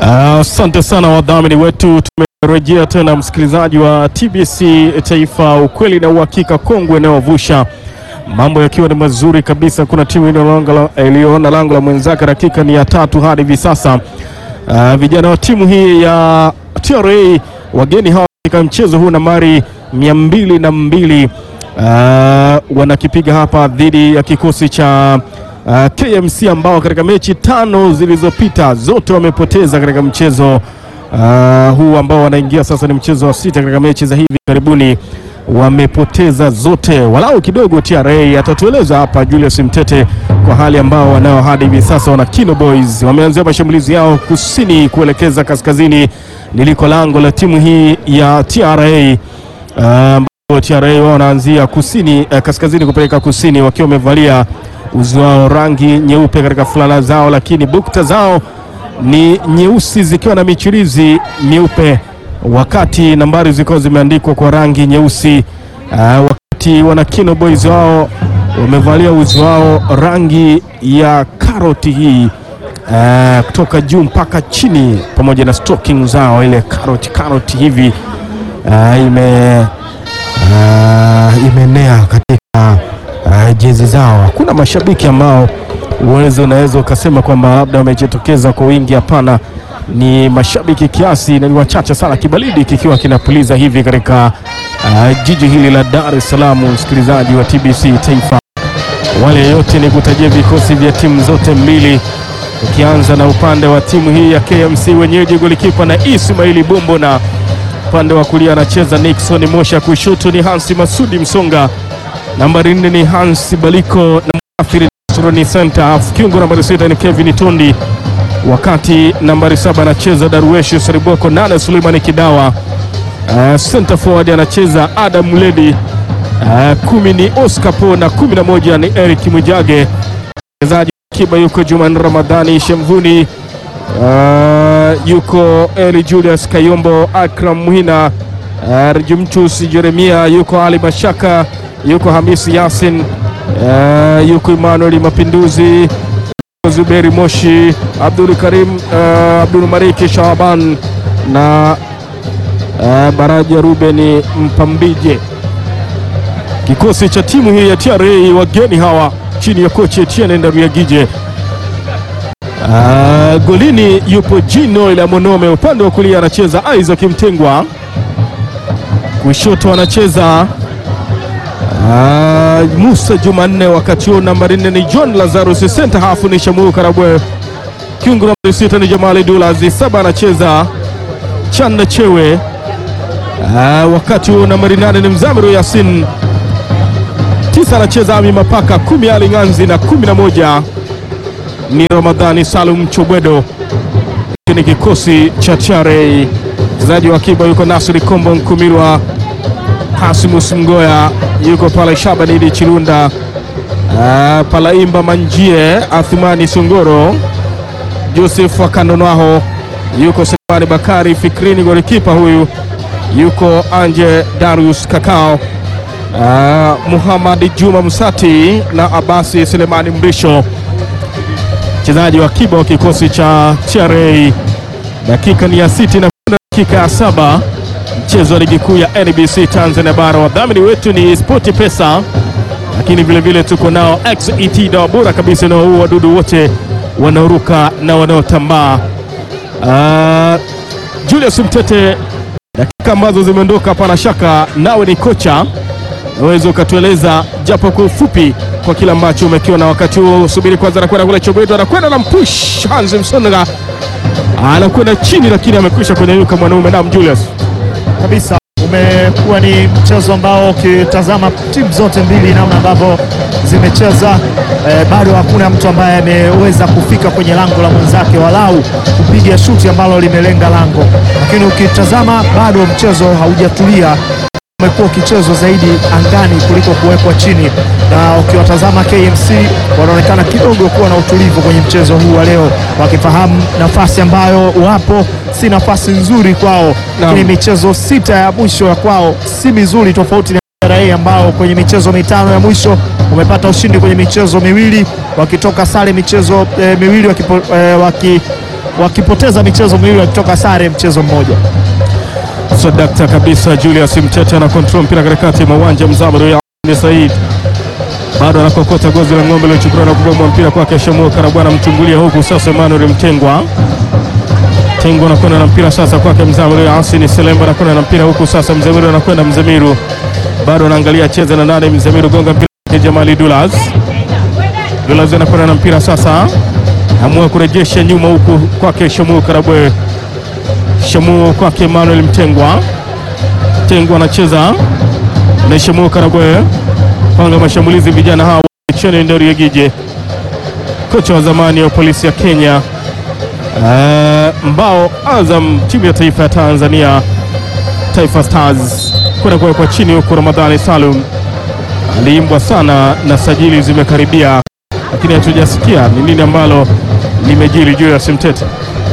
Asante uh, sana wadhamini wetu. Tumerejea tena msikilizaji wa TBC Taifa, ukweli na uhakika, kongwe inayovusha mambo yakiwa ni mazuri kabisa. Kuna timu iliyoona lango la mwenzake, dakika ni ya tatu hadi hivi sasa. Uh, vijana wa timu hii ya TRA wageni hawa katika mchezo huu nambari mia mbili na mbili uh, wanakipiga hapa dhidi ya kikosi cha Uh, KMC ambao katika mechi tano zilizopita zote wamepoteza katika mchezo uh, huu ambao wanaingia sasa ni mchezo wa sita katika mechi za hivi karibuni wamepoteza zote. Walau kidogo TRA atatueleza hapa Julius Mtete kwa hali ambao wanao hadi hivi sasa. Wana Kino Boys wameanzia mashambulizi yao kusini kuelekeza kaskazini liliko lango la timu hii ya TRA uh, TRA wao wanaanzia kusini uh, kaskazini kupeleka kusini wakiwa wamevalia uzi wao rangi nyeupe katika fulana zao, lakini bukta zao ni nyeusi zikiwa na michirizi myeupe, wakati nambari zikiwa zimeandikwa kwa rangi nyeusi. Uh, wakati wana Kino Boys wao wamevalia uzi wao rangi ya karoti hii uh, kutoka juu mpaka chini, pamoja na stocking zao ile karoti karoti hivi uh, ime uh, imenea katika Uh, jezi zao. Hakuna mashabiki ambao uwezo unaweza ukasema kwamba labda wamejitokeza kwa wingi. Hapana, ni mashabiki kiasi na ni wachache sana, kibaridi kikiwa kinapuliza hivi katika uh, jiji hili la Dar es Salaam. Msikilizaji wa TBC Taifa, wale yote ni kutajia vikosi vya timu zote mbili, ukianza na upande wa timu hii ya KMC wenyeji, golikipa na Ismaili Bombo, na upande wa kulia anacheza Nixon Mosha, kushoto ni Hansi Masudi Msonga nambari nne ni Hans Baliko na Muathiri Surani Center half. Kiungo nambari sita ni Kevin Tondi, wakati nambari saba anacheza Darweshi Sariboko, nane Suleimani Kidawa, uh, center forward anacheza Adam Muledi, uh, kumi ni Oscar Po na kumi na moja ni Eric Mwijage. Mchezaji kiba yuko Juman Ramadhani Shemvuni, uh, yuko Eli Julius Kayombo, Akram Muhina, uh, Rejumtus Jeremia, yuko Ali Mashaka yuko Hamisi Yasin, uh, yuko Emmanuel Mapinduzi, Zuberi Moshi, Abdul Karim, uh, Abdul Mariki Shaban na uh, Baraja Ruben Mpambije. Kikosi cha timu hii ya TRA wageni hawa chini ya kocha Etienne Ndariagije. Uh, golini yupo Jino ila Monome, upande wa kulia anacheza Isaac Mtengwa, kushoto anacheza Uh, Musa Jumanne, wakati huo nambari nne ni John Lazarus, center half ni Shamu Karabwe, kiungo nambari sita ni Jamali Dulazi, saba anacheza Chanda Chewe. Uh, wakati huo nambari nane ni Mzamiru Yasin, tisa anacheza Ami Mapaka, kumi Ali Nganzi na kumi na moja ni Ramadhani Salum Chobwedo. Hiki ni kikosi cha TRA. Mchezaji wa akiba yuko Nasri Kombo Nkumirwa Hasimus Mgoya yuko pale, Shabani Idi Chilunda, uh, Palaimba Manjie, Athumani Songoro, Joseph Wakandonwaho yuko, Selemani Bakari Fikrini, golikipa huyu yuko Anje Darius Kakao, uh, Muhammad Juma Msati na Abasi Selemani Mbisho, mchezaji wa kiba wa kikosi cha TRA. Dakika ni ya siti na dakika ya saba mchezo wa ligi kuu ya NBC Tanzania Bara. Wadhamini wetu ni Spoti Pesa, lakini vilevile tuko nao XET, dawa bora kabisa na huu wadudu wote wanaoruka na wanaotambaa. Uh, Julius Mtete, dakika ambazo zimeondoka, hapana shaka nawe ni kocha, naweza ukatueleza japo kwa ufupi kwa kile ambacho umekiona wakati huo. Subiri kwanza, anakwenda kule Chobwedo, anakwenda na mpush Hans Msonga anakwenda chini, lakini amekwisha kunyanyuka mwanaume. Naam Julius kabisa umekuwa ni mchezo ambao ukitazama timu zote mbili namna ambavyo zimecheza eh, bado hakuna mtu ambaye ameweza kufika kwenye lango la mwenzake walau kupiga shuti ambalo limelenga lango, lakini ukitazama bado mchezo haujatulia, umekuwa ukichezwa zaidi angani kuliko kuwekwa chini, na ukiwatazama KMC wanaonekana kidogo kuwa na utulivu kwenye mchezo huu wa leo, wakifahamu nafasi ambayo wapo si nafasi nzuri kwao, lakini michezo sita ya mwisho ya kwao si mizuri, tofauti na TRA ambao kwenye michezo mitano ya mwisho wamepata ushindi kwenye michezo miwili, wakitoka sare michezo eh, miwili wakipo, eh, waki wakipoteza michezo miwili wakitoka sare mchezo mmoja. Sadakta kabisa. Julius Mtete ana control mpira katikati mwa uwanja. Mzamiru ya Said bado anakokota gozi la ng'ombe liochukuliwa na kugomwa mpira kwake Shamu Karabwana mchungulia huku sasa Emmanuel Mtengwa Tengwa anakwenda na mpira sasa kwake Mzamiru ya Asini Selemba anakwenda na mpira huku sasa Mzamiru anakwenda Mzamiru bado anaangalia cheza na nane Mzamiru gonga mpira kwake Jamali Dulas Dulas anakwenda na mpira sasa amua kurejesha nyuma huku kwake Shamu Karabwe Shamu kwake Emmanuel Mtengwa Mtengwa anacheza na Shamu Karabwe panga mashambulizi vijana hawa cheni Ndori Yegije kocha wa zamani wa polisi ya Kenya uh, mbao Azam timu ya taifa ya Tanzania Taifa Stars kwenda kuwekwa chini huku Ramadhani Salum aliimbwa sana na sajili zimekaribia, lakini hatujasikia ni nini ambalo limejiri juu ya Simtete.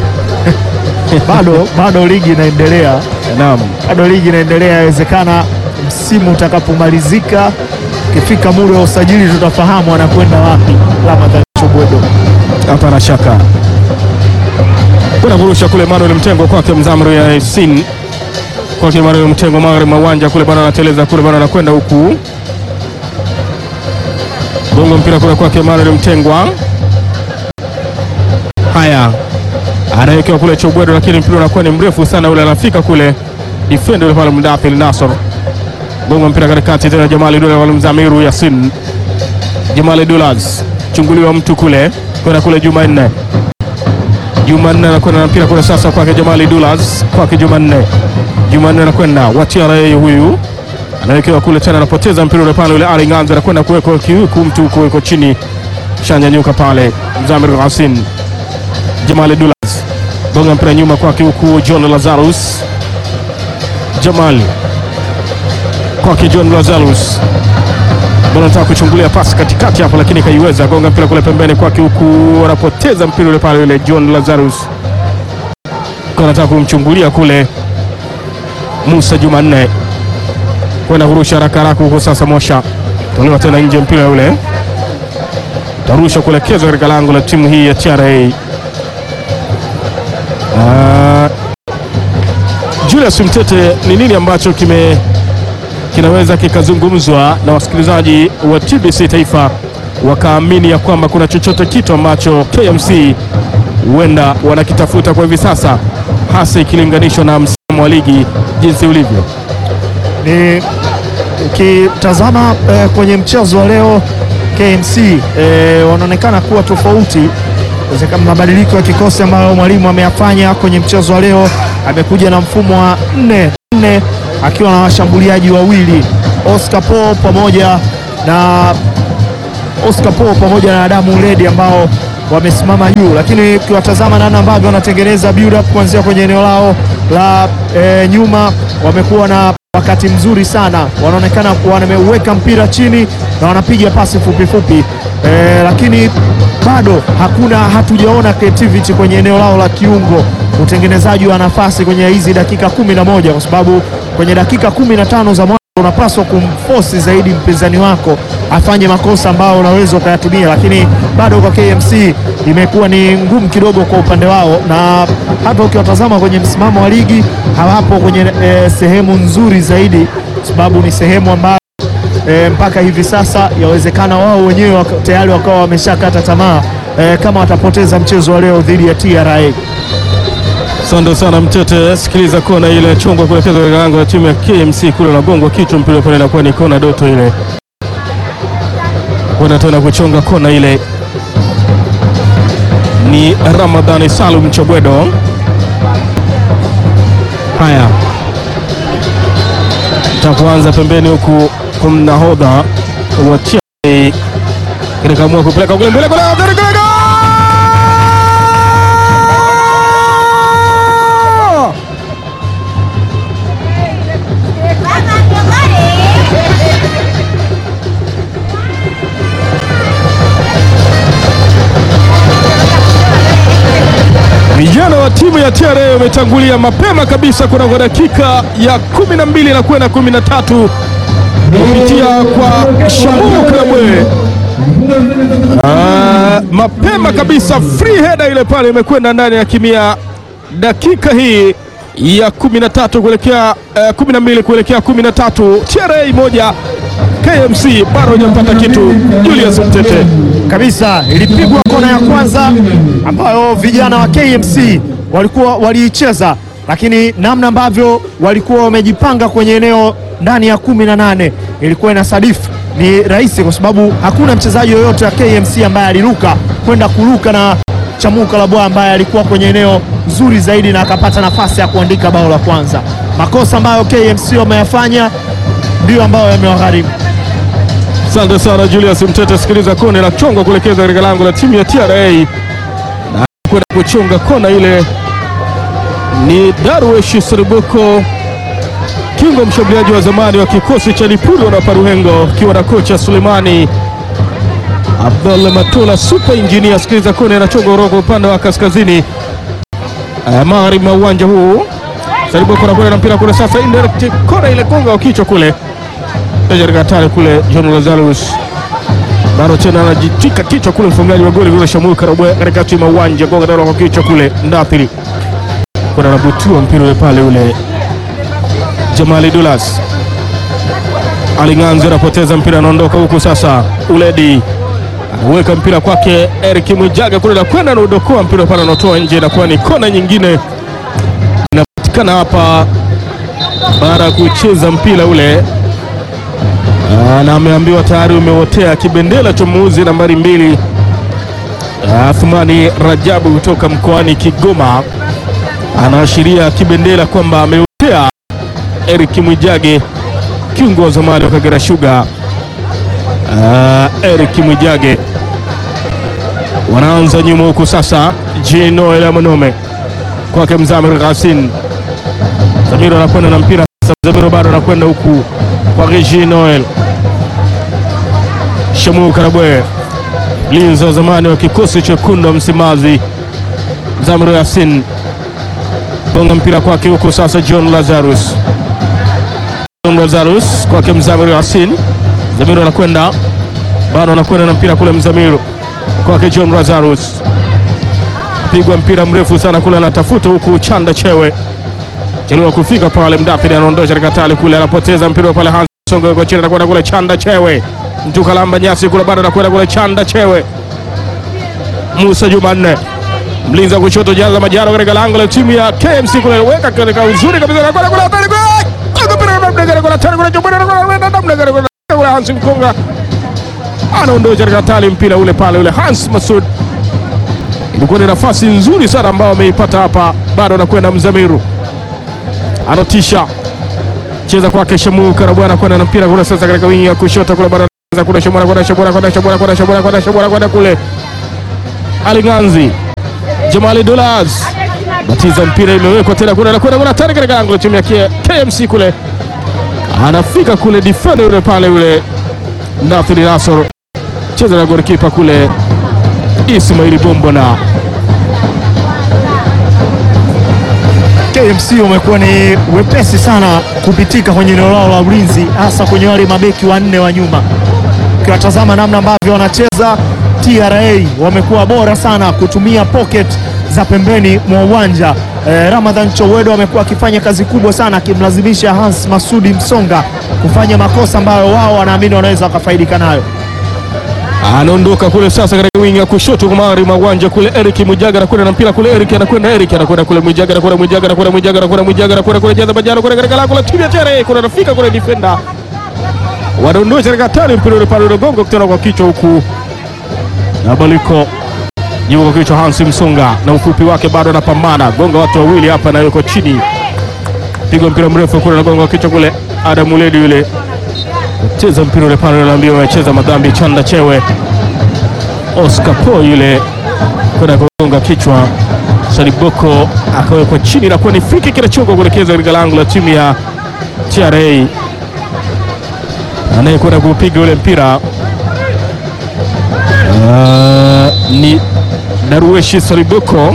Bado bado ligi inaendelea, Naam, bado ligi inaendelea. Yawezekana msimu utakapomalizika, ukifika muda wa usajili, tutafahamu anakwenda wapi Ramadhani Chobwedo. hapana shaka kuna kurusha kule Manuel Mtengo kwake Mzamru ya Yasin kwake Manuel Mtengo magharibi mwa uwanja kule bana, anateleza kule bana, anakwenda huku gongo mpira kule kwake Manuel Mtengwa. Haya, anawekewa kule Chobwedo, lakini mpira unakuwa ni mrefu sana, ule anafika kule defender yule pale Mdafil Nasor, gongo mpira katikati tena, Jamali Dula wale Mzamiru Yasin, Jamali Dulas chunguliwa mtu kule kwenda kule Jumanne Jumanne anakwenda na mpira kule sasa kwake Jamali Dulas kwake Jumanne Jumanne anakwenda watiara yeye huyu anawekewa kule tena, anapoteza mpira ule pale, ule Ali Nganza anakwenda kuwekwa kiuku mtu huko yuko chini, shanyanyuka pale Mzamir Hasin Jamali Dulas bonga mpira nyuma kwake huku John Lazarus Jamali kwake John Lazarus bado anataka kuchungulia pasi katikati hapo, lakini kaiweza gonga mpira kule pembeni kwake, huku anapoteza mpira ule pale, yule John Lazarus kwa anataka kumchungulia kule Musa Jumanne kwenda kurusha haraka haraka huko. Sasa Mosha tolewa tena nje, mpira ule tarusha kuelekezwa katika lango la timu hii ya TRA. Ah, Julius Mtete, ni nini ambacho kime kinaweza kikazungumzwa na wasikilizaji wa TBC Taifa wakaamini ya kwamba kuna chochote kitu ambacho KMC huenda wanakitafuta kwa hivi sasa, hasa ikilinganishwa na msimu wa ligi jinsi ulivyo. ni ukitazama eh, kwenye mchezo wa leo KMC eh, wanaonekana kuwa tofauti. Inawezekana mabadiliko ya kikosi ambayo mwalimu ameyafanya kwenye mchezo wa leo, amekuja na mfumo wa nne nne akiwa na washambuliaji wawili Oscar Paul pamoja na Oscar Paul pamoja na Adamu Ledi ambao wamesimama juu, lakini ukiwatazama namna ambavyo wanatengeneza build up kuanzia kwenye eneo lao la e, nyuma, wamekuwa na wakati mzuri sana, wanaonekana kuwa wameuweka mpira chini na wanapiga pasi fupi fupi e, lakini bado hakuna hatujaona creativity kwenye eneo lao la kiungo, utengenezaji wa nafasi kwenye hizi dakika kumi na moja kwa sababu kwenye dakika kumi na tano za mwanzo unapaswa kumfosi zaidi mpinzani wako afanye makosa ambayo unaweza ukayatumia, lakini bado kwa KMC imekuwa ni ngumu kidogo kwa upande wao, na hata ukiwatazama kwenye msimamo wa ligi hawapo kwenye e, sehemu nzuri zaidi, kwa sababu ni sehemu ambayo e, mpaka hivi sasa yawezekana wao wenyewe waka, tayari wakawa wameshakata tamaa e, kama watapoteza mchezo wa leo dhidi ya TRA. Asante sana Mtete. Sikiliza kona ile chungwa kuelekezwa katika lango la timu ya KMC kule, unagongwa kichwa, mpira pale inakuwa ni kona doto ile, kwenda tena kuchonga kona ile ni Ramadhani Salum Chobwedo. Haya, takuanza pembeni huku kumnahodha wa TRA katika amua kupeleka kule mbele kule Vijana wa timu ya TRA wametangulia mapema kabisa kunako dakika ya kumi na mbili na kwenda kumi na tatu kupitia kwa Shamu Karabwe Ah, mapema kabisa free header ile pale imekwenda ndani ya kimia dakika hii ya 13 kuelekea eh, 12 kuelekea 13 TRA moja KMC bado hajapata kitu. Julius Mtete kabisa ilipigwa kona ya kwanza ambayo vijana wa KMC walikuwa waliicheza, lakini namna ambavyo walikuwa wamejipanga kwenye eneo ndani ya kumi na nane ilikuwa inasadifu ni rahisi, kwa sababu hakuna mchezaji yoyote wa KMC ambaye aliruka kwenda kuruka na Chamuka Labwa ambaye alikuwa kwenye eneo zuri zaidi na akapata nafasi ya kuandika bao la kwanza. Makosa ambayo KMC wameyafanya ndiyo ambayo yamewagharimu. Asante sana Julius Mtete. Sikiliza kone la chonga kuelekeza katika lango la timu ya TRA na kwenda kuchonga kona ile ni Darwesh Serubuko, kingo mshambuliaji wa zamani wa kikosi cha Lipuro na Paruhengo, akiwa na kocha Sulemani Abdul Matula super engineer. Sikiliza kone la chonga kutoka upande wa kaskazini eh, magharibi mwa uwanja huu. Serubuko anakwenda na mpira kule sasa, indirect kona ile gonga wa kichwa kule Katari kule John Lazarus bado tena anajitika kichwa kule, mfungaji wa goli vile Shamul Karabwe katikati mwa uwanja, gonga daro kwa kichwa kule, Ndathiri kuna anabutiwa mpira ule pale, ule Jamali Dulas Alinganzi anapoteza mpira, anaondoka huku sasa, Uledi anaweka mpira kwake Eric Mwijaga kule na kwenda na udokoa mpira pale, anatoa nje, inakuwa ni kona nyingine inapatikana hapa baada ya kucheza mpira ule Aa, na ameambiwa tayari umeotea kibendera cha muuzi nambari mbili Athmani Rajabu kutoka mkoani Kigoma anaashiria kibendera kwamba ameotea Eric Mwijage kiungo wa zamani wa Kagera Sugar. Aa, Eric Mwijage wanaanza nyuma huku sasa, Jinoel Amonome kwake Mzamir Ghasin. Zamiru anakwenda na mpira sasa, Zamiru bado anakwenda huku kwa Regi Noel Shamu Karabwe, mlinzi wa zamani wa kikosi chekundu wa Msimbazi, Zamiro Yasin bonga mpira kwake huko sasa, John Lazarus, John Lazarus kwake Mzamiru Yasin, Zamiru anakwenda bado anakwenda na mpira kule, Mzamiru kwake John Lazarus, pigwa mpira mrefu sana kule, anatafuta huku Chanda Chewe chelewa kufika pale, Mdafidi anaondosha katika tali kule, anapoteza mpira pale, Hans Songo kwa chini, anakwenda kule Chanda Chewe, mtu kalamba nyasi kule, bado anakwenda kule Chanda Chewe, Musa Jumanne mlinzi wa kushoto, jaza majaro katika lango la timu ya KMC kule, weka katika uzuri kabisa, anakwenda kule hatari kule, mpira kule hatari kule, kule kule, Hans Mkonga anaondosha katika tali mpira ule pale, ule Hans Masud ilikuwa ni nafasi nzuri sana ambayo ameipata hapa, bado anakwenda Mzamiru anatisha cheza kwake Shamu Karabwana kwenda na mpira kule sasa katika wingi ya kushoto kule bado anaweza kule Shamura kwenda Shamura kwenda Shamura kwenda Shamura kwenda Shamura kwenda kule Alinganzi Jamali Dollars batiza mpira imewekwa tena kule anakwenda kuna tani katika lango la timu ya KMC kule anafika kule defender yule pale yule Nathani Nasor cheza na golikipa kule Ismaili Bombo na KMC wamekuwa ni wepesi sana kupitika kwenye eneo lao la ulinzi, hasa kwenye wale mabeki wanne wa nyuma. Ukiwatazama namna ambavyo wanacheza, TRA wamekuwa bora sana kutumia pocket za pembeni mwa uwanja. Eh, Ramadhan Chowedo amekuwa akifanya kazi kubwa sana akimlazimisha Hans Masudi Msonga kufanya makosa ambayo wao wanaamini wanaweza wakafaidika nayo. anaondoka kule sasa katika wingi ya kushoto kwa magharibi mwa uwanja kule. Eric Mwijaga anakwenda na mpira kule, Eric anakwenda, Eric anakwenda kule, Mwijaga anakwenda, Mwijaga anakwenda, Mwijaga anakwenda, Mwijaga anakwenda kule, jaza bajano kule katika lango la timu ya TRA kule, anafika kule defender, wadondosha katika tani mpira ule pale, unagonga kutana kwa kichwa huku na baliko jibu kwa kichwa. Hansi Msonga na ufupi wake bado anapambana, gonga watu wawili hapa na yuko chini, pigwa mpira mrefu kule, anagonga kwa kichwa kule, Adam Uledi yule cheza mpira ule pale, anaambiwa amecheza madhambi. Chanda Chewe Oscar Po yule kwenda kugonga kichwa, Saliboko akawekwa chini na kuwa ni friki kinachonga kuelekeza katika lango la timu ya TRA. Anayekwenda kupiga ule mpira uh, ni Darueshi Saliboko.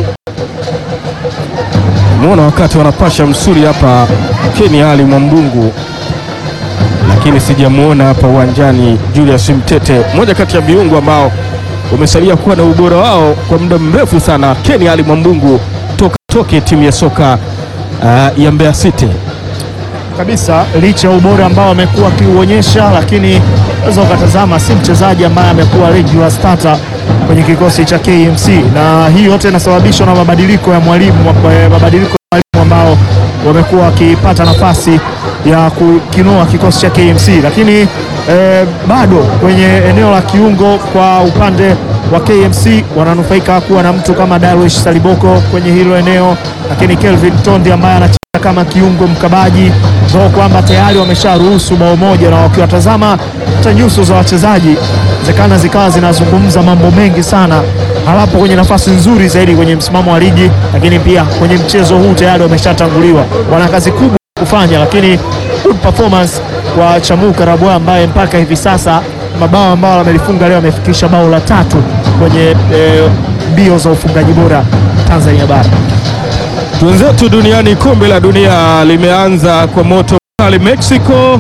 Umeona wakati wanapasha msuri hapa, Keni Ali Mwambungu lakini sijamuona hapa uwanjani Julius Mtete, mmoja kati ya viungo ambao wamesalia kuwa na ubora wao kwa muda mrefu sana. Ken Ali Mwambungu toka toke timu ya soka uh, ya Mbeya City. kabisa licha ya ubora ambao amekuwa akiuonyesha, lakini unaweza ukatazama si mchezaji ambaye amekuwa regular starter kwenye kikosi cha KMC, na hii yote inasababishwa na mabadiliko ya mwalimu, eh, mabadiliko ya mwalimu ambao wamekuwa wakipata nafasi ya kukinoa kikosi cha KMC, lakini eh, bado kwenye eneo la kiungo kwa upande wa KMC wananufaika kuwa na mtu kama Darwish Saliboko kwenye hilo eneo, lakini Kelvin Tondi ambaye ana kama kiungo mkabaji so kwamba tayari wamesharuhusu bao moja, na wakiwatazama hata nyuso za wachezaji zekana zikawa zinazungumza mambo mengi sana. Hawapo kwenye nafasi nzuri zaidi kwenye msimamo wa ligi, lakini pia kwenye mchezo huu tayari wameshatanguliwa. Wana kazi kubwa kufanya, lakini good performance kwa Chamu Karabwa ambaye mpaka hivi sasa mabao ambayo amelifunga leo amefikisha bao la tatu kwenye mbio eh, za ufungaji bora Tanzania bara. Wenzetu duniani, kombe la dunia limeanza kwa moto kali. Mexico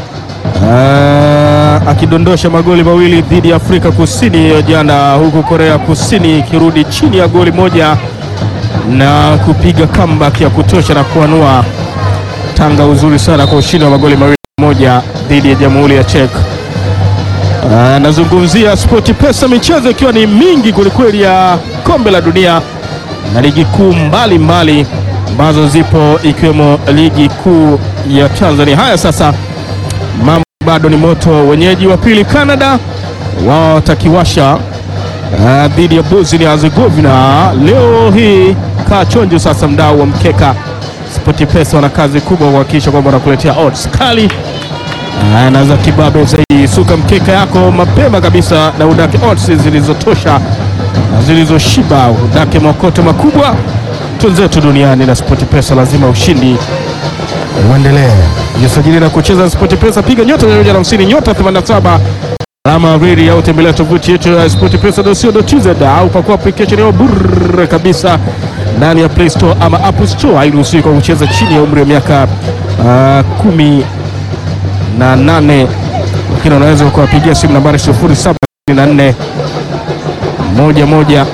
uh, akidondosha magoli mawili dhidi ya Afrika Kusini jana, huku Korea Kusini ikirudi chini ya goli moja na kupiga comeback ya kutosha na kuanua tanga uzuri sana kwa ushindi wa magoli mawili moja dhidi ya Jamhuri ya Czech. Uh, nazungumzia Sport Pesa, michezo ikiwa ni mingi kwelikweli ya kombe la dunia na ligi kuu mbalimbali ambazo zipo ikiwemo ligi kuu ya Tanzania. Haya sasa, mambo bado ni moto. Wenyeji wa pili Canada wao watakiwasha uh, dhidi ya Bosnia Herzegovina leo hii. Kaa chonjo sasa, mdau wa mkeka SportPesa wana kazi kubwa kuhakikisha kwamba wanakuletea odds kali uh, na za kibabe zaidi. Suka mkeka yako mapema kabisa na udake odds zilizotosha na zilizoshiba, udake makoto makubwa. Twenzetu duniani na SportPesa, lazima ushindi uendelee. Jisajili na kucheza SportPesa, piga nyota 150 nyota 87 alama reli au tembelea tovuti yetu ya sportpesa.co.tz au pakua application yao bure kabisa ndani ya Play Store ama App Store. Hairuhusiwi kwa kucheza chini ya umri wa miaka uh, kumi na nane, lakini unaweza ukawapigia simu nambari 0744 moja moja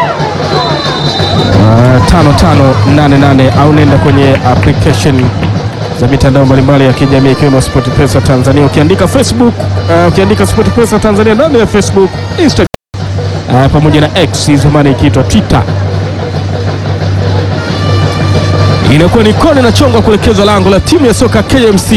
uh, tano tano nane nane au nenda kwenye application za mitandao mbalimbali ya kijamii ikiwemo SportPesa Tanzania. Ukiandika Facebook, uh, ukiandika SportPesa Tanzania ndani ya Facebook, Instagram uh, pamoja na X zamani ikiitwa Twitter, inakuwa ni kona inachongwa kuelekezwa lango la timu ya soka KMC.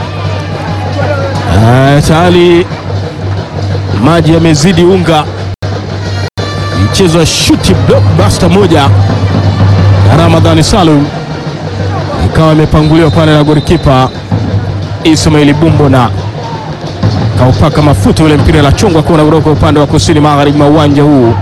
Uh, tayari maji yamezidi unga, mchezo wa shuti blockbuster moja na Ramadhani Salum ikawa imepanguliwa pale na golikipa Ismaili Bumbo na kaupaka mafuta ule mpira la chongwa kona kutoka upande wa kusini magharibi mwa uwanja huu.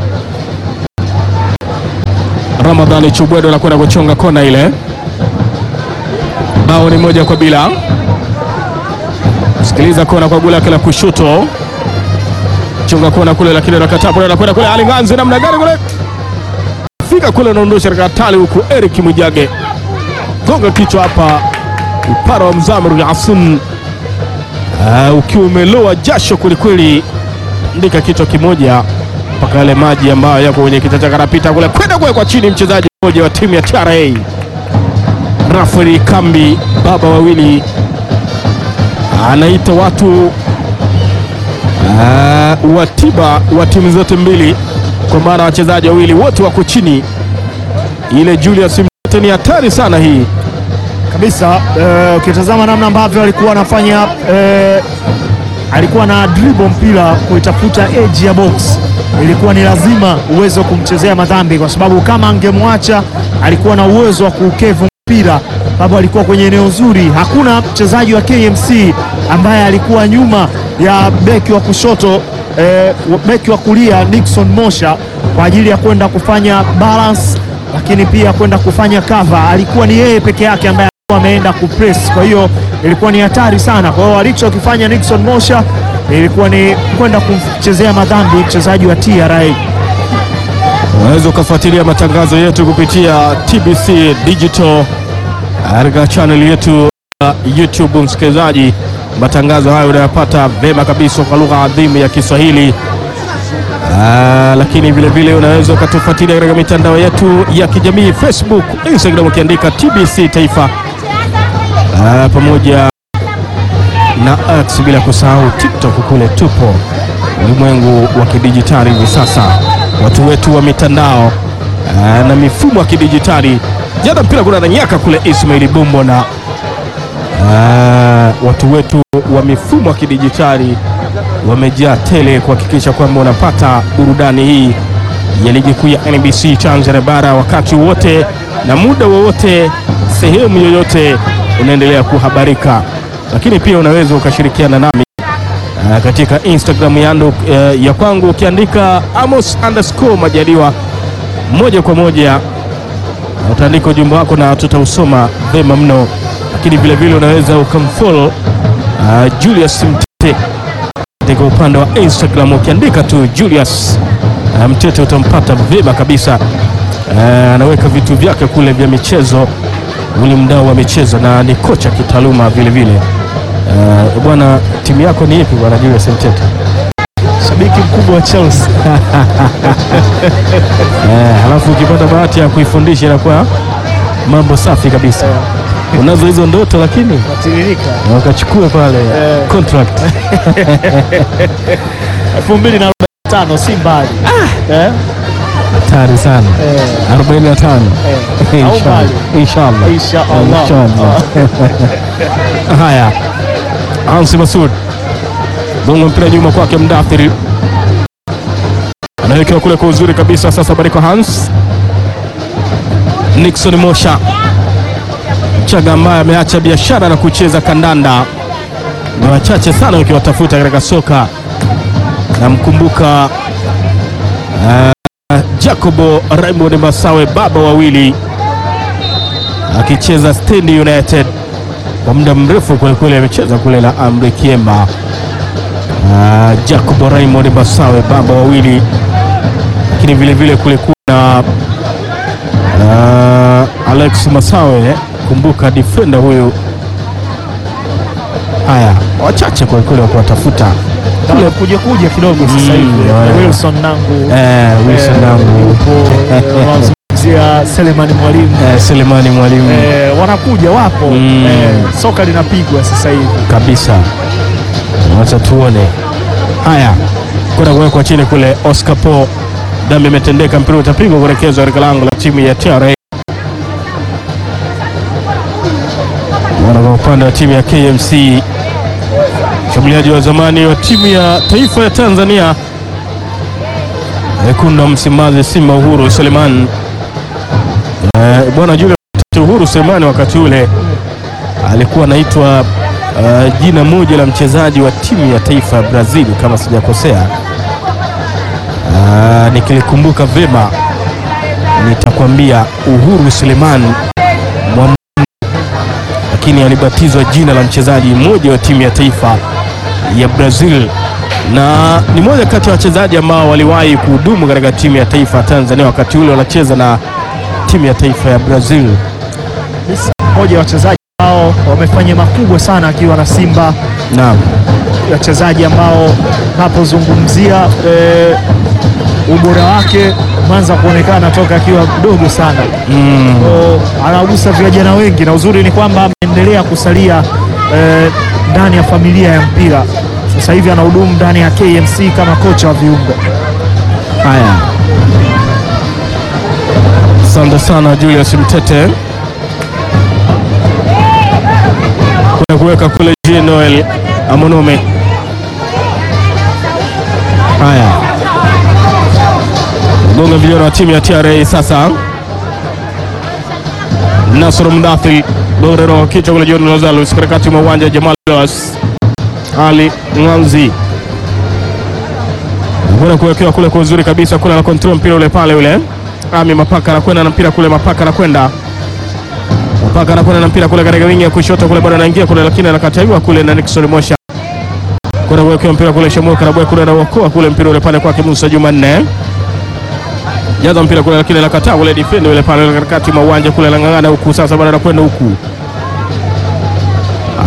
Ramadhani Chubwedo anakwenda kuchonga kona ile, bao ni moja kwa bila. Sikiliza kona kwa gula lake la kushoto, chonga kona kule, lakini nakatapo anakwenda kule, alinganzi namna gani kule, fika kule, anaondosha katika hatari huku, Eric Mwijage gonga kichwa hapa, upara wa Mzamiru Yasin uh, ukiwa umeloa jasho kwelikweli, ndika kichwa kimoja mpaka yale maji ambayo yako kwenye kichwa chake, anapita kule kwenda kuwekwa chini. Mchezaji mmoja wa timu ya TRA Rafael Kambi, baba wawili, anaita watu uh, wa tiba wa timu zote mbili, kwa maana wachezaji wawili wote wako chini. Ile Julius ni hatari sana hii kabisa. Ukitazama uh, namna ambavyo alikuwa anafanya uh, alikuwa na dribble mpira kuitafuta edge ya box, ilikuwa ni lazima uwezo wa kumchezea madhambi, kwa sababu kama angemwacha alikuwa na uwezo wa kuukevu mpira, sababu alikuwa kwenye eneo zuri. Hakuna mchezaji wa KMC ambaye alikuwa nyuma ya beki wa kushoto eh, beki wa kulia Nixon Mosha kwa ajili ya kwenda kufanya balance lakini pia kwenda kufanya cover, alikuwa ni yeye peke yake ambaye alikuwa ameenda kupress. Kwa hiyo ilikuwa ni hatari sana. Kwa hiyo alichokifanya Nixon Mosha ilikuwa ni kwenda kumchezea madhambi mchezaji wa TRA. Unaweza ukafuatilia matangazo yetu kupitia TBC Digital katika channel yetu ya YouTube, msikilizaji, Matangazo hayo unayapata vema kabisa kwa lugha adhimu ya Kiswahili. Ah, lakini vile vile unaweza ukatufuatilia katika mitandao yetu ya kijamii Facebook, Instagram ukiandika TBC Taifa ah, pamoja na X, bila kusahau TikTok, kule tupo ulimwengu wa kidijitali hivi sasa, watu wetu wa mitandao ah, na mifumo ya kidijitali. Jana mpira kuna nanyaka kule Ismaili Bumbo na ah, watu wetu wa mifumo ya kidijitali wamejaa tele kuhakikisha kwamba unapata burudani hii ya ligi kuu ya NBC Tanzania bara wakati wote na muda wowote, sehemu yoyote unaendelea kuhabarika, lakini pia unaweza ukashirikiana nami uh, katika Instagram yangu uh, ya kwangu ukiandika Amos underscore Majaliwa moja kwa moja uh, utaandika ujumbe wako na tutausoma vema mno, lakini vilevile unaweza ukamfollow uh, Julius Mtete katika upande wa Instagram ukiandika tu Julius uh, Mtete utampata vyema kabisa. Uh, anaweka vitu vyake kule vya michezo, uli mdau wa michezo na ni kocha kitaaluma vile vile. Uh, bwana, timu yako ni ipi bwana Julius Mtete? Shabiki mkubwa wa Chelsea. Eh, halafu ukipata bahati ya kuifundisha inakuwa mambo safi kabisa. Unazo hizo ndoto lakini Natiririka. wakachukue pale Eh. contract 2045 si mbali. Eh? hatari sana Eh. 45 Eh. Au Inshallah. mbali. Inshallah. Inshallah. Inshallah. Haya, Hansi Masud gonga mpira nyuma kwake, Mdathiri anawekewa kule kwa uzuri kabisa. Sasa bariko Hans Nixon Mosha Chaga ambaye ameacha biashara na kucheza kandanda, ni wachache sana ukiwatafuta katika soka. Namkumbuka uh, Jacobo Raymond Masawe, baba wawili akicheza Stand United kwa muda mrefu kwelikweli, amecheza kule la Amri Kiemba. Uh, Jacobo Raymond Masawe, baba wawili, lakini vile vile kulikuwa na uh, Alex Masawe, kumbuka defender huyu. Haya, wachache kwelikweli wakuwatafuta Kule kuja kuja kidogo sasa Mm, hivi. yeah. Wilson Nangu. eh, Wilson eh, Nangu yupo, eh, wanazungumzia Selemani Mwalimu. eh, Selemani Mwalimu Eh, wanakuja wapo. Mm. Eh, soka linapigwa sasa hivi. kabisa. Wacha tuone. Haya, kwenda kuwekwa chini kule. Oscar Po, dhambi imetendeka, mpira utapigwa kuelekezwa katika lango la timu ya TRA. Wana kwa upande wa timu ya KMC, mshambuliaji wa zamani wa timu ya taifa ya Tanzania wekundu wa Msimbazi, Simba Uhuru Suleiman. Eh, bwana Julius Uhuru Suleiman wakati ule alikuwa anaitwa uh, jina moja la mchezaji wa timu ya taifa ya Brazil kama sijakosea. Uh, nikilikumbuka vema nitakwambia Uhuru Suleiman Mwam, lakini alibatizwa jina la mchezaji mmoja wa timu ya taifa ya Brazil na ni moja kati ya wachezaji ambao waliwahi kuhudumu katika timu ya taifa ya Tanzania wakati ule wanacheza na timu ya taifa ya Brazil. Mmoja wa wachezaji ambao wamefanya makubwa sana akiwa na Simba, Naam. wachezaji ambao napozungumzia eh, ubora wake umeanza kuonekana toka akiwa mdogo sana. Mm. So, anagusa vijana wengi na uzuri ni kwamba ameendelea kusalia eh, ndani ya familia ya mpira. Sasa hivi anahudumu ndani ya KMC kama kocha wa viungo. Haya, asante sana Julius Mtete kuna kuweka kule Jean Noel Amonome. Haya, gonga vijana wa timu ya TRA sasa. Nasr Mdathil Borero kichwa kule John Lazarus katikati mwa uwanja Jamal Dos Ali Nganzi kwenda kuwekewa kule kwa uzuri kabisa kule, na control mpira ule pale ule Ami Mapaka anakwenda na mpira kule, Mapaka anakwenda Mapaka anakwenda na mpira kule katika wingi ya kushoto kule, bado anaingia kule, lakini anakataliwa kule na Nixon Mosha kwenda kuwekewa mpira kule, Shamu Karabwe kule anaokoa kule mpira ule pale kwake Musa Jumanne jaza mpira kule, lakini anakataa kule, defend ule pale katikati mwa uwanja kule, anang'ang'ana huku sasa, bado anakwenda huku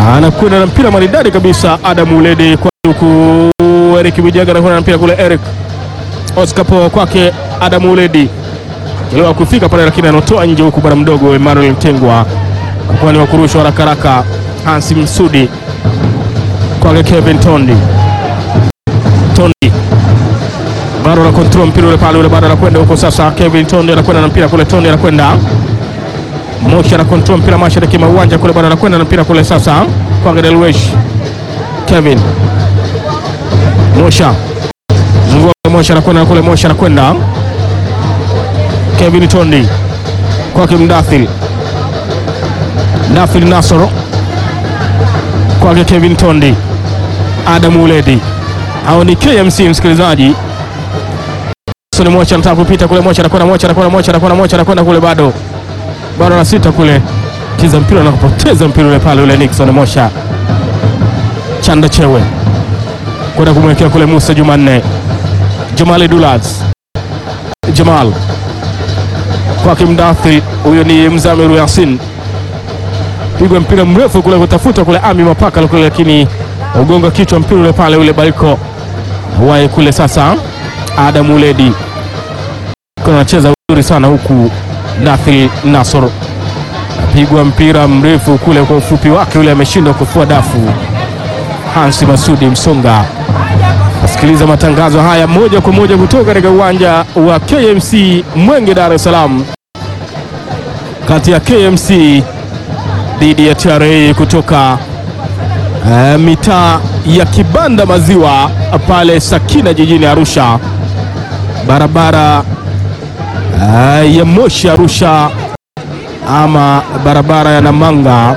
anakwenda na mpira maridadi kabisa. Adam Uledi kwa huku Eric Bijaga anakwenda na mpira kule. Eric Oscar po kwake Adam Uledi chelewa kufika pale, lakini anatoa nje huku bwana mdogo Emmanuel Mtengwa kwa ni wakurushwa haraka haraka. Hansi Msudi kwake Kevin Tondi Tondi bado ana control mpira ule pale ule, bado anakwenda huko sasa. Kevin Tondi anakwenda na mpira kule, Tondi anakwenda Moshi ana control mpira mashariki mwa uwanja kule, bado anakwenda na mpira kule sasa kwa Delwesh. Kevin Mosha zungua Mosha anakwenda kule, Mosha anakwenda Kevin Tondi kwake Mdathil, Mdathil Nasoro kwake Kevin Tondi, Adamu Uledi hao ni KMC msikilizaji. Sasa Mocha anataka kupita kule, Mocha anakwenda, Mocha anakwenda, Mocha anakwenda, Mocha anakwenda kule, bado bado na sita kule, kiza mpira na kupoteza mpira ule pale ule. Nixon Mocha chanda chewe kwenda kumwekea kule Musa Jumanne, Jamali Dulas, Jamal kwake Mdathi, huyo ni Mzamiru Yasin, pigwa mpira mrefu kule kutafuta kule Ami Mapaka kule, lakini ugonga kichwa mpira ule pale ule Bariko wae kule sasa. Adam Uledi kuna anacheza vizuri sana huku. Dathil Nasor apigwa mpira mrefu kule kwa ufupi wake ule, ameshindwa kufua dafu. Hansi Masudi Msonga asikiliza matangazo haya moja kwa moja kutoka katika uwanja wa KMC Mwenge, Dar es Salaam, kati ya KMC dhidi ya TRA kutoka Uh, mitaa ya Kibanda Maziwa pale Sakina jijini Arusha, barabara uh, ya Moshi Arusha, ama barabara ya Namanga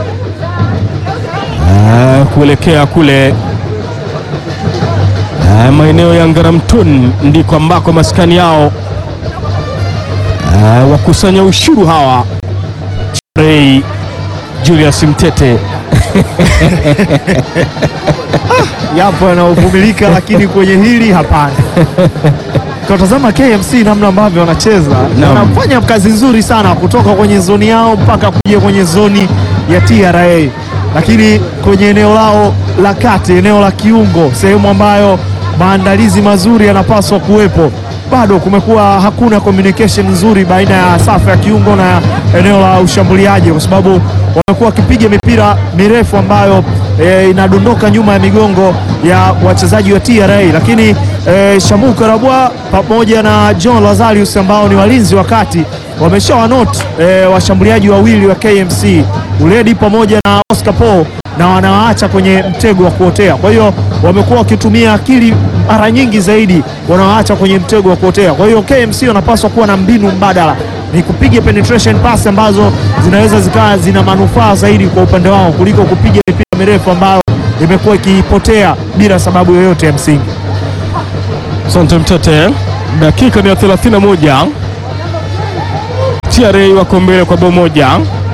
uh, kuelekea kule uh, maeneo ya Ngaramtoni, ndiko ambako maskani yao uh, wakusanya ushuru hawa Ray Julius Mtete yapo yanaovumilika, lakini kwenye hili hapana. Ukatazama KMC namna ambavyo wanacheza, Naam. wanafanya kazi nzuri sana kutoka kwenye zoni yao mpaka kuja kwenye zoni ya TRA, lakini kwenye eneo lao la kati, eneo la kiungo, sehemu ambayo maandalizi mazuri yanapaswa kuwepo, bado kumekuwa hakuna communication nzuri baina ya safu ya kiungo na eneo la ushambuliaji, kwa sababu wamekuwa wakipiga mipira mirefu ambayo e, inadondoka nyuma ya migongo ya wachezaji wa TRA, lakini e, Shamu Karabwa pamoja na John Lazarus ambao ni walinzi wa kati wameshawanot e, washambuliaji wawili wa KMC Uledi pamoja na Oscar Paul na wanawaacha kwenye mtego wa kuotea. Kwa hiyo wamekuwa wakitumia akili mara nyingi zaidi, wanawaacha kwenye mtego wa kuotea. Kwa hiyo KMC wanapaswa kuwa na mbinu mbadala, ni kupiga penetration pass ambazo zinaweza zikawa zina manufaa zaidi kwa upande wao kuliko kupiga mipira mirefu ambayo imekuwa ikipotea bila sababu yoyote ya msingi. Asante Mtete, dakika ni ya 31. TRA wako mbele kwa bao moja.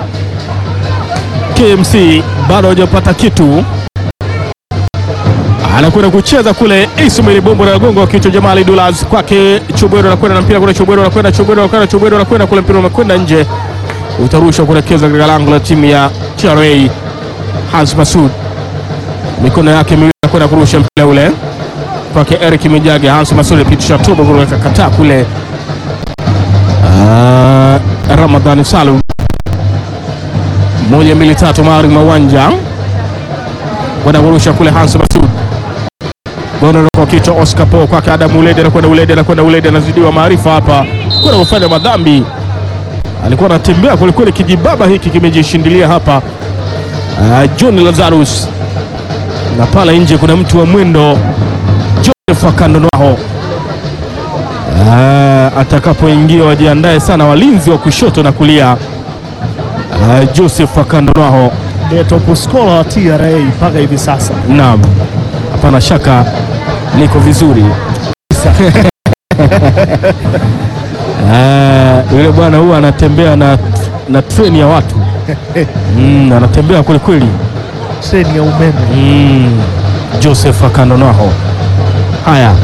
KMC bado hajapata kitu, anakwenda kucheza kule. Ismail Bombo na gongo wa kichwa Jamali Dulas kwake Chubwero, anakwenda na mpira kule. Chubwero anakwenda, Chubwero anakwenda, Chubwero anakwenda kule, mpira umekwenda nje, utarushwa kuelekeza katika lango la timu ya TRA. Hans Masud mikono yake miwili anakwenda kurusha mpira ule kwake Eric Mijage. Hans Masudi pitisha tubo kuweka kataa kule. Ah, Ramadhani Salum moja mbili tatu, mari mawanja kwenda kurusha kule. Hans Masud gono kwa kichwa. Oscar Po kwake Adamu Uledi, anakwenda Uledi, anakwenda Uledi, anazidiwa maarifa hapa kwenda kufanya madhambi. Alikuwa anatembea kwelikweli, kijibaba hiki kimejishindilia hapa. Ah, John Lazarus na pale nje kuna mtu wa mwendo Joseph Akandonwaho. Ah, atakapoingia wajiandae sana walinzi wa kushoto na kulia. Ah, Joseph Akandonwaho, Ndiye top scorer wa TRA mpaka hivi sasa. naam, hapana shaka niko vizuri. Ah, yule bwana huwa anatembea na, na treni ya watu mm, anatembea kweli kweli. Treni ya umeme. Mm, Joseph Akandonwaho. Haya,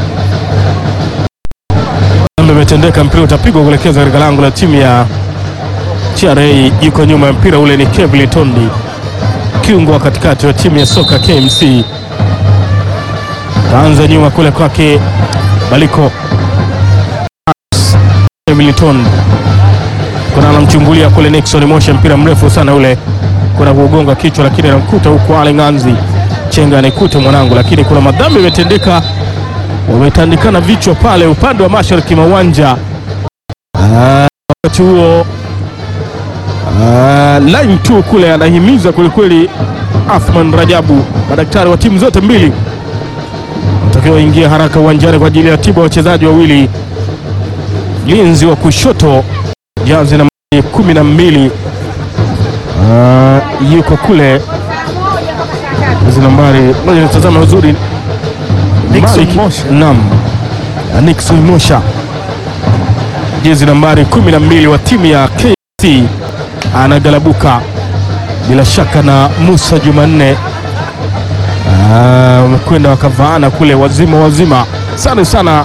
mambo imetendeka, mpira utapigwa kuelekeza katika lango la timu ya TRA. Yuko nyuma ya mpira ule ni Kevin Tondi. kiungo wa katikati wa timu ya soka KMC. Kaanza nyuma kule kwake Baliko Milton, kuna anamchungulia kule Nixon Mosha, mpira mrefu sana ule, kuna kuugonga kichwa, lakini anamkuta huku Ali Nganzi Chenga anaikuta mwanangu, lakini kuna madhambi yametendeka, wametandikana vichwa pale upande wa mashariki mwa uwanja. Ah, wakati huo ah, line tu kule anahimiza kwelikweli Athman Rajabu, madaktari wa timu zote mbili watakiwa waingie haraka uwanjani kwa ajili ya tiba wachezaji wawili. Mlinzi wa kushoto jazi na kumi na mbili ah, yuko kule hizi nambari moja, nitazama uzuri Nixon Malik- Mosha. Naam, Nixon Mosha jezi nambari 12 wa timu ya KC anagalabuka bila shaka na Musa Jumanne. Ah, wamekwenda wakavaana kule wazima wazima. Asante sana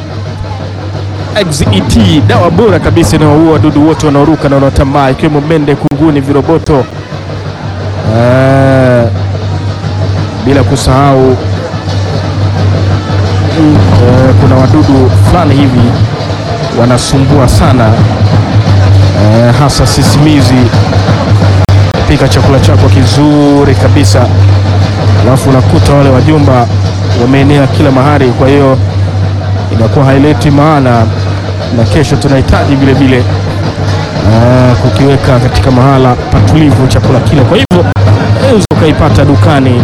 XET, dawa bora kabisa inayoua wadudu wote wanaoruka na wanaotambaa ikiwemo mende, kunguni, viroboto Ah, bila kusahau mm, eh, kuna wadudu fulani hivi wanasumbua sana eh, hasa sisimizi. Pika chakula chako kizuri kabisa, alafu unakuta wale wajumba wameenea kila mahali, kwa hiyo inakuwa haileti maana, na kesho tunahitaji vile vile eh, kukiweka katika mahala patulivu chakula kile. Kwa hivyo unaweza ukaipata dukani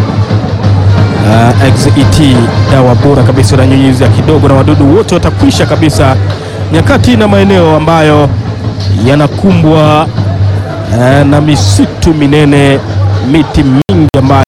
uh, XET dawa bora kabisa, inanyunyizia kidogo na wadudu wote watakwisha kabisa, nyakati na maeneo ambayo yanakumbwa uh, na misitu minene, miti mingi ambayo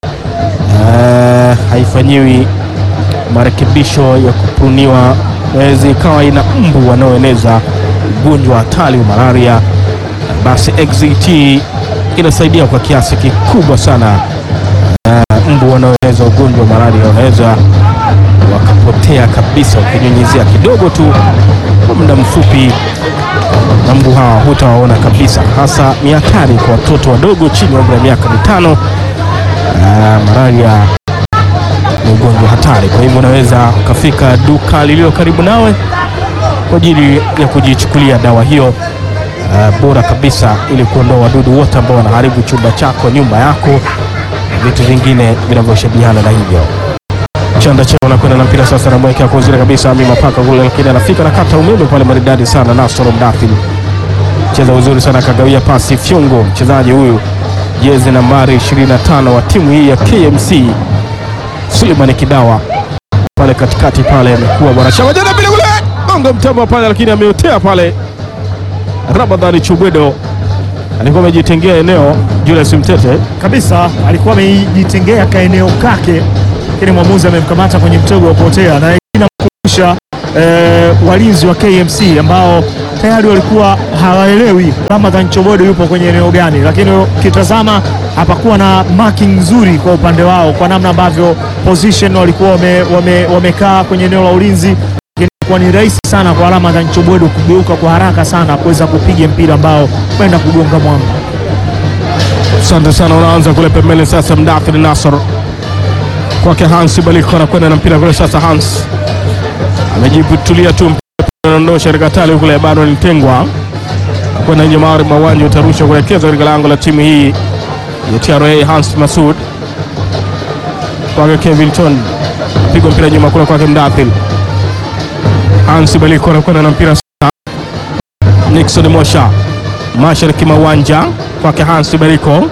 uh, haifanyiwi marekebisho ya kupruniwa, inaweza ikawa ina mbu wanaoeneza ugonjwa hatari wa malaria, basi XET inasaidia kwa kiasi kikubwa sana mbu wanaoeneza ugonjwa wa malaria wanaweza wakapotea kabisa, ukinyunyizia kidogo tu kwa muda mfupi, na mbu hawa hutawaona kabisa. Hasa ni hatari kwa watoto wadogo chini ya umri wa miaka mitano. Ah, malaria ni ugonjwa hatari, kwa hivyo unaweza ukafika duka lililo karibu nawe kwa ajili ya kujichukulia dawa hiyo ah, bora kabisa, ili kuondoa wadudu wote ambao wanaharibu chumba chako, nyumba yako vitu vingine vinavyoshabihiana na hivyo. Chanda chao anakwenda na mpira sasa, anamwekea kwa uzuri kabisa Ami Mapaka kule, lakini anafika na kata umeme pale maridadi sana. Nasoro Mdathil cheza uzuri sana, akagawia pasi Fyongo, mchezaji huyu jezi nambari 25 wa timu hii ya KMC, Suleiman Kidawa pale katikati pale, amekuwa bwana chama jana bila kule gonga mtamba pale, lakini ameotea pale. Ramadhani Chubwedo alikuwa amejitengea eneo, Julius Mtete kabisa alikuwa amejitengea kaeneo kake, lakini mwamuzi amemkamata kwenye mtego wa kuotea, na inamkumbusha eh, walinzi wa KMC ambao tayari walikuwa hawaelewi Ramadhan Chobodo yupo kwenye eneo gani, lakini ukitazama hapakuwa na marking nzuri kwa upande wao, kwa namna ambavyo position walikuwa wame, wame, wamekaa kwenye eneo la ulinzi kwa ni rahisi sana kwa Ramadhan Chobodo kugeuka kwa haraka sana kuweza kupiga mpira ambao kwenda kugonga mwamba. Asante sana, unaanza kule pembeni sasa. Mdathiri Nasor kwake Hans Baliko anakwenda na mpira kule sasa. Hans amejitulia tu, mpira anaondosha katika tali kule, bado nitengwa kwenda nje maari mawanja, utarusha kuelekeza katika lango la timu hii ya TRA. Hans Masud kwake Kevin Ton, pigwa mpira nyuma kule kwake Mdathiri. Hans Baliko anakwenda na mpira sasa. Nixon Mosha mashariki mawanja kwake Hans Beriko.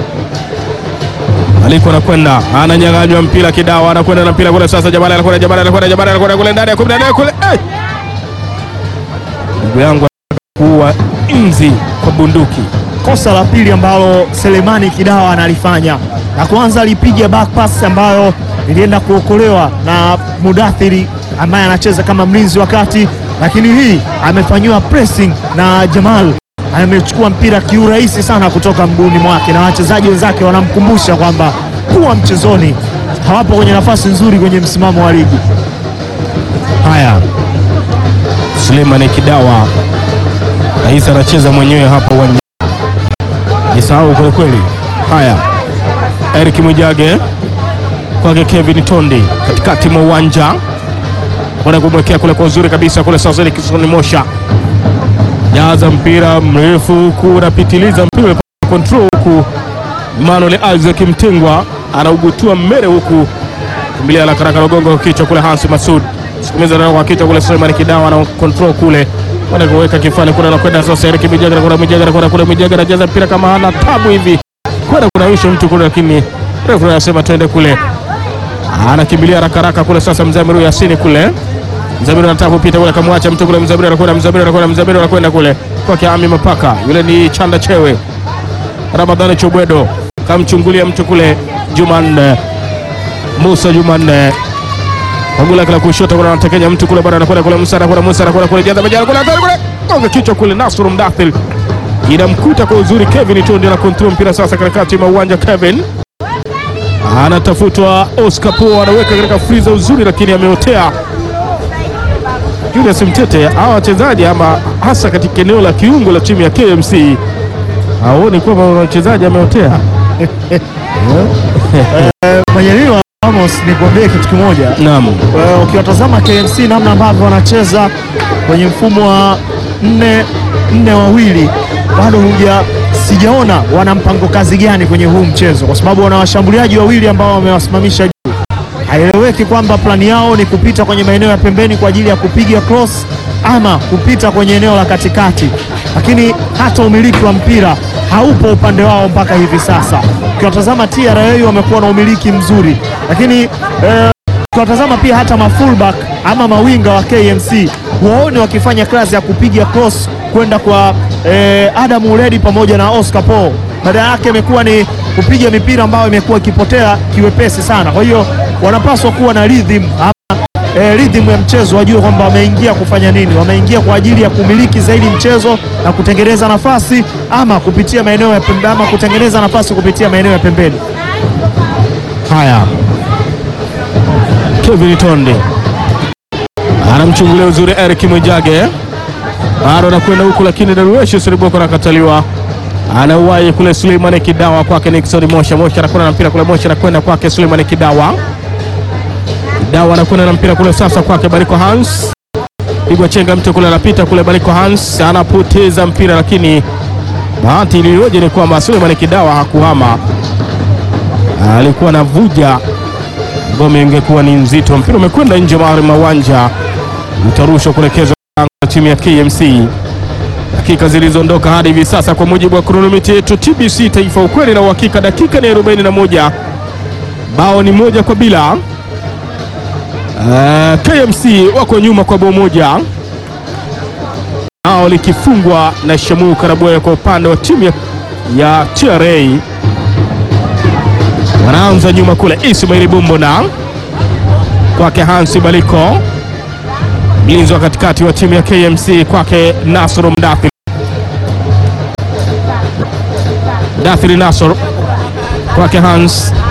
Aliko anakwenda ananyang'anywa mpira Kidawa anakwenda na mpira kule sasa. Jabali anakwenda Jabali anakwenda Jabali anakwenda kule ndani ya 18 kule. Eh! Ndugu yangu kuua inzi kwa bunduki. Kosa la pili ambalo Selemani Kidawa analifanya, na kwanza alipiga back pass ambayo ilienda kuokolewa na Mudathiri ambaye anacheza kama mlinzi wa kati, lakini hii amefanyiwa pressing na Jamal amechukua mpira kiurahisi sana kutoka mguuni mwake, na wachezaji wenzake wanamkumbusha kwamba kuwa mchezoni, hawapo kwenye nafasi nzuri kwenye msimamo wa ligi. Haya, Suleiman Kidawa rais anacheza mwenyewe hapa uwanjani, jisahau kweli kweli. Haya, Eric Mwijage kwake Kevin Tondi katikati mwa uwanja, kwenda kumwekea kule kwa uzuri kabisa kule. Sasa ni Kisoni Mosha jaza mpira mrefu huku unapitiliza mpira control huku Manuel Isaac Mtengwa anaugutua mbele huku kimbilia la karaka gongo kwa kichwa kule Hansi Masud sikumiza nao kwa kichwa kule Suleiman Kidawa na control kule kwenda kuweka kifani kule anakwenda sasa Eric Mijaga na kuna Mijaga na kuna kule Mijaga anajaza mpira kama hana tabu hivi kwenda kunawisha mtu kule, lakini refu anasema twende kule, anakimbilia haraka haraka kule sasa Mzamiru Yasini kule Mzamiru anataka kupita kule, akamwacha mtu kule. Mzamiru anakwenda, Mzamiru anakwenda, Mzamiru anakwenda kule kwake Ami Mapaka, yule ni Chanda Chewe. Ramadhani Chobwedo kamchungulia mtu kule, Jumanne Musa Jumanne Pagula lake la kushoto kule, anatekenya mtu kule, bado anakwenda kule, Musa anakwenda, Musa anakwenda kule, jaza majara kule, hatari kule, gonga kichwa kule, Nasr Mdathil inamkuta kwa uzuri. Kevin Tondi ana control mpira sasa katikati mwa uwanja. Kevin anatafutwa, Oscar Po anaweka katika friza uzuri, lakini ameotea Julius Mtete. Hawa wachezaji ama hasa katika eneo la kiungo la timu ya KMC haoni kwamba wachezaji ameotea. Mwenyeliwa Amos, nikuambie kitu kimoja. Naam, Eh, ukiwatazama KMC namna ambavyo wanacheza kwenye mfumo wa nne nne wawili, bado huja sijaona wana mpango kazi gani kwenye huu mchezo, kwa sababu wana washambuliaji wawili ambao wamewasimamisha juu. Haieleweki kwamba plani yao ni kupita kwenye maeneo ya pembeni kwa ajili ya kupiga cross ama kupita kwenye eneo la katikati, lakini hata umiliki wa mpira haupo upande wao mpaka hivi sasa. Ukiwatazama TRA wamekuwa na umiliki mzuri, lakini eh, ukiwatazama pia hata mafullback ama mawinga wa KMC huwaoni wakifanya kazi ya kupiga cross kwenda kwa eh, Adam Uledi pamoja na Oscar Paul. Badala yake imekuwa ni kupiga mipira ambayo imekuwa ikipotea kiwepesi sana. Kwa hiyo wanapaswa kuwa na rhythm ama eh, rhythm ya mchezo, wajue kwamba wameingia kufanya nini. Wameingia kwa ajili ya kumiliki zaidi mchezo na kutengeneza nafasi ama kupitia maeneo ya pembe, ama kutengeneza nafasi kupitia maeneo ya pembeni. haya Kevin Tondi anamchungulia uzuri Eric Mwijage, bado anakwenda huku, lakini Darueshi Seriboko anakataliwa. Anauwahi kule Suleiman Kidawa kwake Nixon Mosha. Mosha anakwenda na mpira kule, Mosha anakwenda kwake Suleiman Kidawa. Kidawa anakwenda na mpira kule sasa kwake Bariko Hans, pigwa chenga mtu kule, anapita kule, Bariko Hans anapoteza mpira, lakini bahati iliyoje ni kwamba Suleiman Kidawa hakuhama, alikuwa anavuja ngome ingekuwa ni nzito. Mpira umekwenda nje mahari mwa uwanja, utarushwa kuelekezwa lango la timu ya KMC. Dakika zilizoondoka hadi hivi sasa, kwa mujibu wa kronomita yetu TBC Taifa, ukweli na uhakika, dakika ni 41, bao ni moja kwa bila. Uh, KMC wako nyuma kwa bao moja, nao likifungwa na Shamu Karabwe kwa upande wa timu ya, ya TRA wanaanza nyuma kule, Ismaili Bumbona kwake Hansi Baliko, mlinzi wa katikati wa timu ya KMC kwake Nasr Mdathiri, Mdathiri Nasr kwake Hans